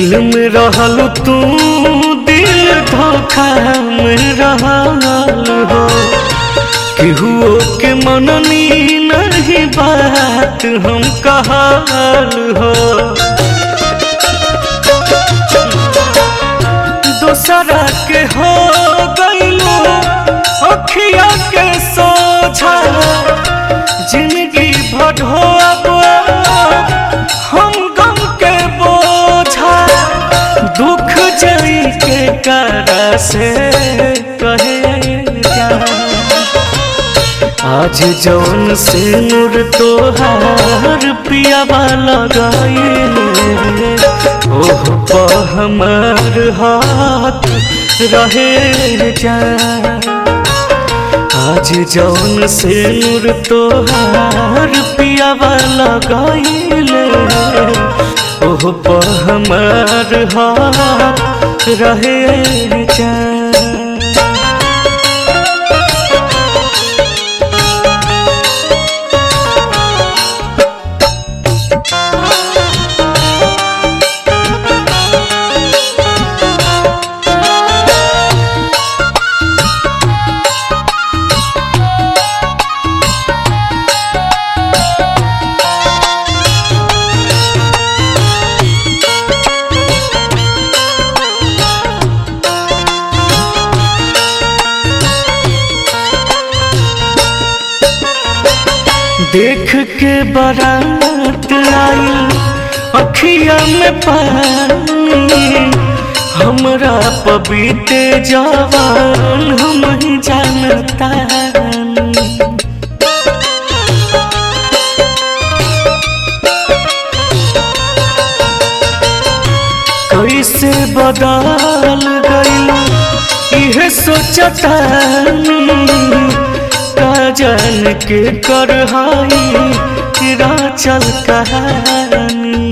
दिल में रहल तू दिल धोखा में रहल हो केहुओ के मननी नहीं बात हम कहल हो दोसरा के हो गईलो अखिया के सोझा जिंदगी भर हो अब हम गम के बोझा दुख जई के करा से कहे जा आज जौन से नूर तोहार पियावा लगाइले ओह पर हमार हाथ रहे जा आज जौन से नूर तोहार पियावा लगाइले ओह पर हमार हाथ रहे जा देख के बारात आई अखिया में पानी हमरा पबीते जवान हम ही जानता कैसे बदल गई इहे सोचतानी का जान के करहाई तेरा चल कहानी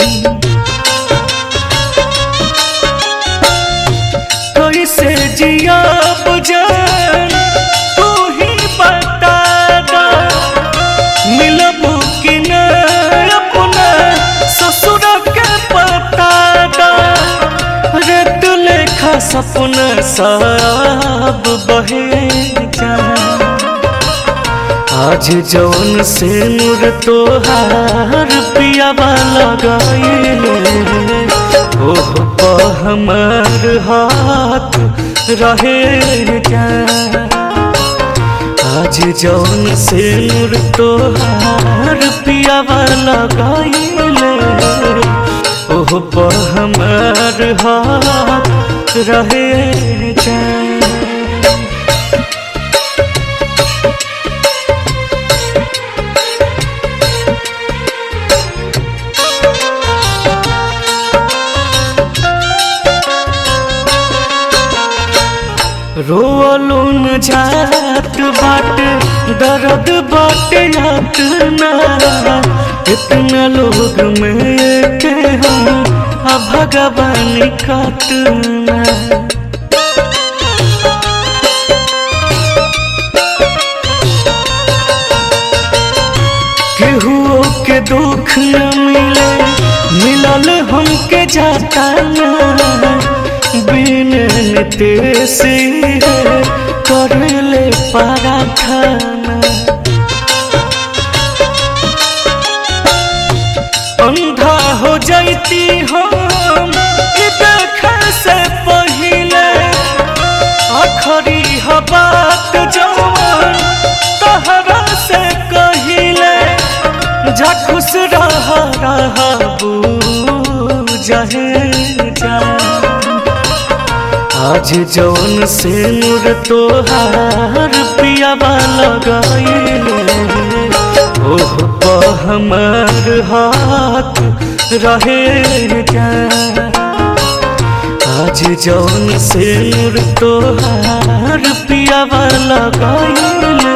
कैसे जिया जान तू ही बता दा मिलबू कि न अपना ससुर के पता दा रे तू लेखा सपना सब बहे जा आज जौन से नूर तोहार पियावा लगाइले ओह पर हमार हाथ रहे जा आज जौन से नूर तोहार पियावा लगाइले ओह पर हमार हाथ रहे जा रोलून जात बाट दर्द बाट यातना इतना लोग में के हम आ भगवान कतना केहुओ के दुख न मिले मिलल हमके जाता ना बिन तेसी कर ले पारा खाना अंधा हो जाती हम ई देखे से पहिले आखरी बात जवान तहरा से कहिले जा खुश रह रहबू जहे जा आज जौन से नूर तोहार पियावा लगाइले ओह पर हमार हाथ रहे जा आज जौन से नूर तोहार पियावा लगाइले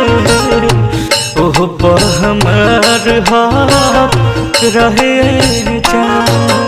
ओह पर हमार हाथ रहे जा